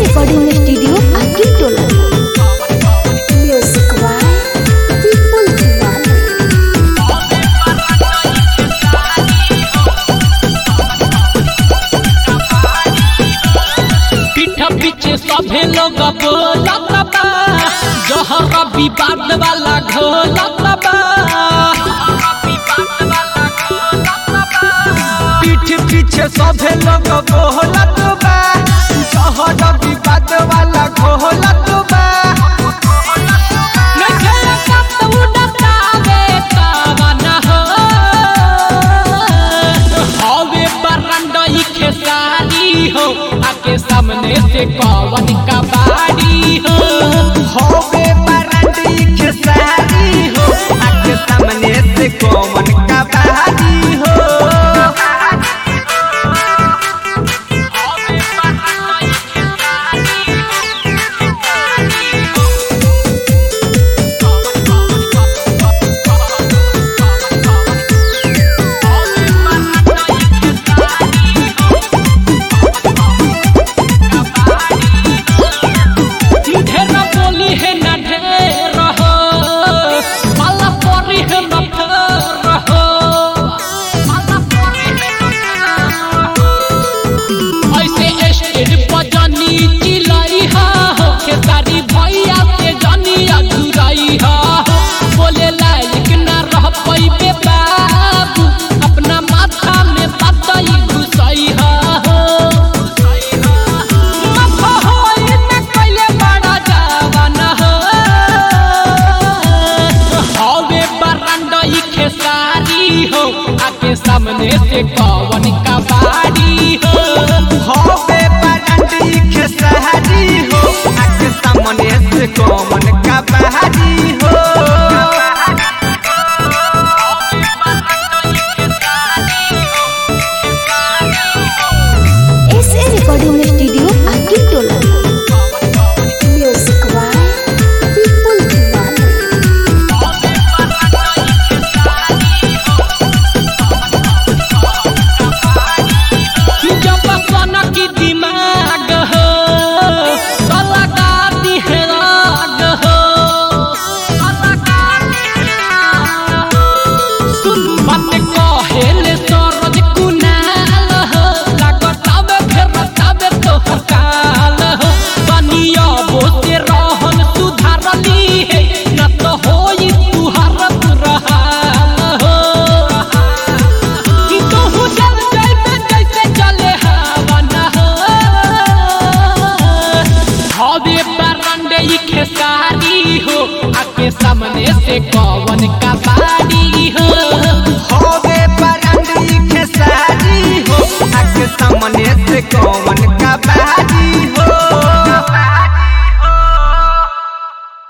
recording studio आकिल टोला music by Vipul दीवाना पीठ पीछे सभे लोग बोलत बा जहर विवाद वाला घोलत बा पीठ पीछे सभे लोग बोलत बा जहर विवाद वाला घोलत बा नखे कत उड़तावे कवन हो हवे बरंडई खेसारी हो आके सामने से कवन का बाड़ी हो होवे बरंडी खेसारी हो आके सामने से कौन का बहारी हो ढेर बोली है ना ढेर हो माला परी है ना फेर हो ऐसे स्टेज पर जानी चिलाई हा हो खेसारी भैया से जानी अधूराई हा हो बोले लायक ना रह पैबे बाबू अपना माथा में पतई घुसई हा हो माथा होई न कइले बड़ा जवान हो हवे बरंडई खेसारी हो आके सामने से कवन का बाड़ी हो होवे बरंडी खेसारी हो आके सामने से कौन का बहारी हो एस ए रिकॉर्डिंग स्टूडियो आकिल टोला म्यूजिक बाय विपुल दीवाना जब सन की दिमाग हो तो लगा दी है राग हो सुन बात कहेले सरज कुनाल हो लागतावे फेर बतावे तो हकाल हो बनिया बोते रहन सुधारली है न तो होई तुहार पुरहाल हो कि तोहू जल जइबे जैसे चले हवन हो हवे बरंडे ई खेसारी हो आके सामने से कवन का बाड़ी हो होवे बरंडी खेसारी हो आके सामने से कौन